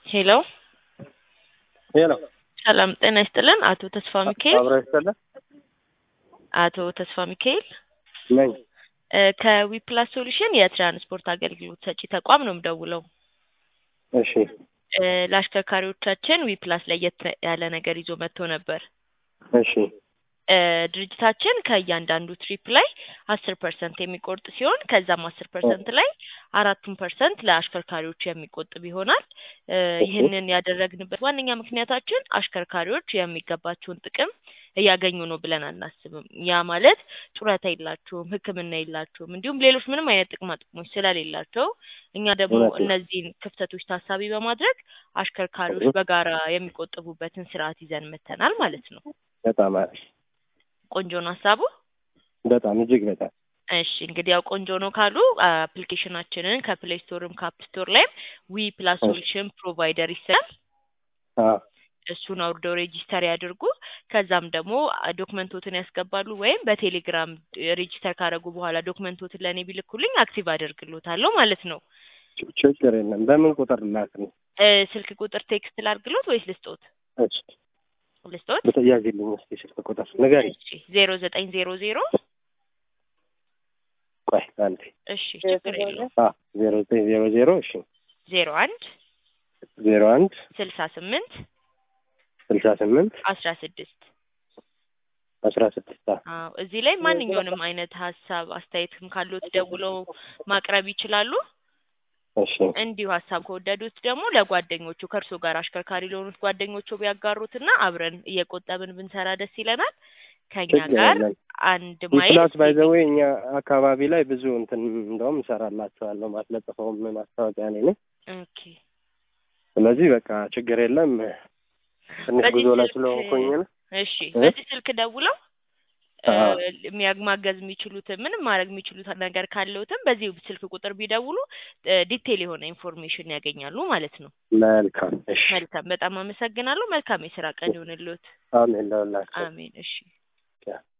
ሄሎ ሄሎ ሰላም ጤና ይስጥልን። አቶ ተስፋ ሚካኤል አብረ ይስጥልን አቶ ተስፋ ሚካኤል ነኝ። እ ከዊፕላስ ሶሉሽን የትራንስፖርት አገልግሎት ሰጪ ተቋም ነው የምደውለው። እሺ እ ለአሽከርካሪዎቻችን ዊፕላስ ለየት ያለ ነገር ይዞ መጥቶ ነበር። እሺ እ ድርጅታችን ከእያንዳንዱ ትሪፕ ላይ አስር ፐርሰንት የሚቆርጥ ሲሆን ከዛም አስር ፐርሰንት ላይ አራቱን ፐርሰንት ለአሽከርካሪዎች የሚቆጥብ ይሆናል። እ ይህንን ያደረግንበት ዋነኛ ምክንያታችን አሽከርካሪዎች የሚገባቸውን ጥቅም እያገኙ ነው ብለን አናስብም። ያ ማለት ጡረታ የላቸውም፣ ሕክምና የላቸውም፣ እንዲሁም ሌሎች ምንም አይነት ጥቅማ ጥቅሞች ስለሌላቸው እኛ ደግሞ እውነት ነው። እነዚህን ክፍተቶች ታሳቢ በማድረግ አሽከርካሪዎች እህ። በጋራ የሚቆጥቡበትን ስርዓት ይዘን መጥተናል ማለት ነው። በጣም አሪፍ ቆንጆ ነው ሀሳቡ። በጣም እጅግ በጣም እሺ እንግዲህ ያው ቆንጆ ነው ካሉ አፕሊኬሽናችንን ከፕሌይ ስቶርም ከአፕ ስቶር ላይም ዊ ፕላስ ሶሉሽን ፕሮቫይደር ይሰራል። አ እሱን አውርደው ሬጂስተር ያድርጉ። ከዛም ደግሞ አ- ዶክመንቶትን ያስገባሉ ወይም በቴሌግራም ሬጂስተር ካደረጉ በኋላ ዶክመንቶትን ለእኔ ቢልኩልኝ አክቲቭ አደርግሎታለሁ ማለት ነው። ች- ችግር የለም። በምን ቁጥር ላክልኝ? እ ስልክ ቁጥር ቴክስት ላድርግሎት ወይስ ልስጦት? እሺ ልስጦት? ብትያዝልኝ እስኪ ስልክ ቁጥር ንገሪኝ። እሺ ዜሮ ዘጠኝ ዜሮ ዜሮ ቆይ አንዴ እሺ ችግር የለውም አ ዜሮ ዘጠኝ ዜሮ ዜሮ እሺ ዜሮ አንድ ዜሮ አንድ ስልሳ ስምንት ስልሳ ስምንት አስራ ስድስት አስራ ስድስት አ አዎ እዚህ ላይ ማንኛውንም አይነት ሀሳብ አስተያየትም ካሉት ደውለው ማቅረብ ይችላሉ። እሺ እንዲሁ ሀሳብ ከወደዱት ደግሞ ለጓደኞቹ ከእርሶ ጋር አሽከርካሪ ለሆኑት ጓደኞቹ ቢያጋሩትና አብረን እየቆጠብን ብንሰራ ደስ ይለናል። ከኛ ችግር ጋር የለም። አንድ ማይል ፕላስ ባይ ዘ ዌይ እኛ አካባቢ ላይ ብዙ እንትን እንደውም እሰራላችኋለሁ ማስለጥፈውም ማስታወቂያ እኔ ነኝ። ኦኬ ስለዚህ በቃ ችግር የለም። ትንሽ በዚህ ጉዞ ላይ ስልክ- ስለሆንኩኝ ነው። እሺ እ? በዚህ ስልክ ደውለው እ፣ አዎ። የሚያግ- ማገዝ የሚችሉትን ምንም ማድረግ የሚችሉት ነገር ካለውትም በዚህ ስልክ ቁጥር ቢደውሉ እ፣ ዲቴል የሆነ ኢንፎርሜሽን ያገኛሉ ማለት ነው። መልካም እሺ። መልካም በጣም አመሰግናለሁ። መልካም የስራ ቀን ይሆንልዎት። አሜን ለሁላችሁ። አሜን። እሺ